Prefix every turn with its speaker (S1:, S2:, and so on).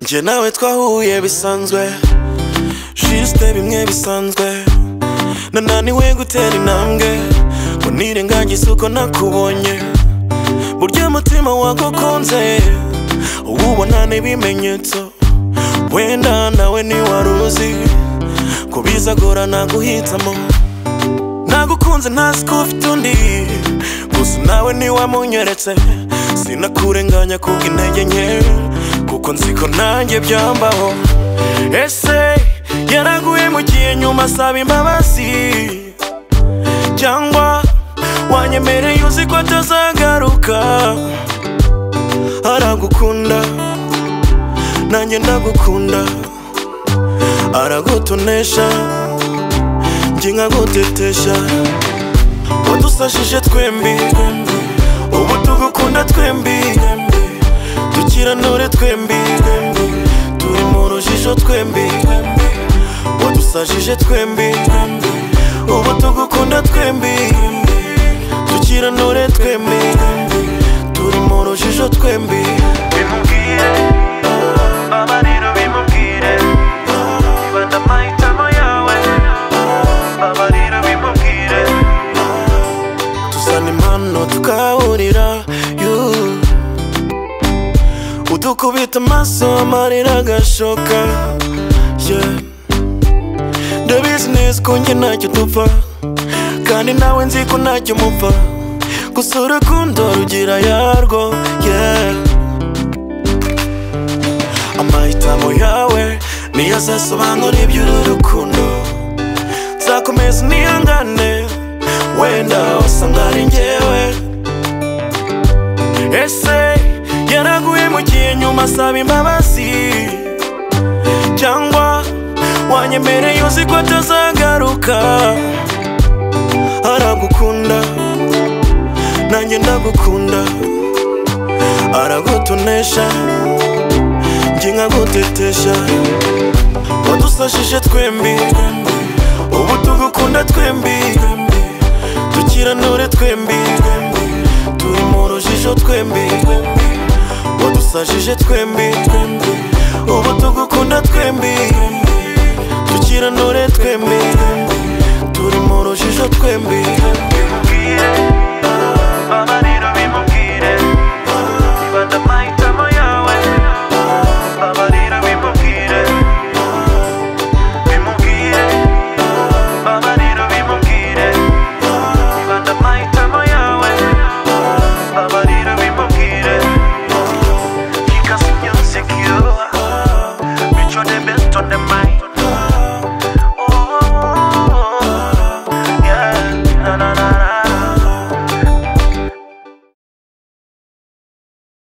S1: njye nawe twahuye bisanzwe jisite bimwe bisanzwe nananiwe gutera intambwe ngo nirengagize uko nakubonye burya mutima wagukunze ubona n'ibimenyetso wenda nawe ntiwari uzi ko bizagorana guhitamo nagukunze ntazi ko ufite undi gusa nawe ntiwamunyeretse sinakurenganya kuko intege nke kuko nzi ko nanjye byambaho ese yaraguhemukiye nyuma asaba imbabazi cyangwa wanyemereye uzi ko atazagaruka aragukunda nanjye ndagukunda aragutonesha njye nkagutetesha wadusashije twembi ubu tugukunda twembi tukiranure twembi turi mu rujijo twembi wadusashije twembi ubu tugukunda twembi tukiranure twembi turi mu rujijo twembi
S2: bimubwire baba rero bimubwire ibanda amahitamo yawe baba rero bimubwire
S1: tuzana impano tukahurira yu. udukubita amaso amarira agashoka yeah. ndabizi neza ko njye ntacyo dupfa kandi nawe nzi ko ntacyo mupfa gusa urukundo rugira yarwo yeah. amahitamo yawe niyo azasobanura iby'uru rukundo nzakomeza nihangane wenda wasanga ari njyewe ese yaraguhemukiye nyuma asaba imbabazi cyangwa wanyemereye uzi ko atazagaruka aragukunda nanjye ndagukunda aragutonesha njye nkagutetesha wadusashije twembi ubu tugukunda twembi tukiranure twembi turi mu rujijo twembi wadusajije twembi ubu tugukunda twembi tukiranure twembi turi mu rujijo twembi
S2: bimubwire baba rero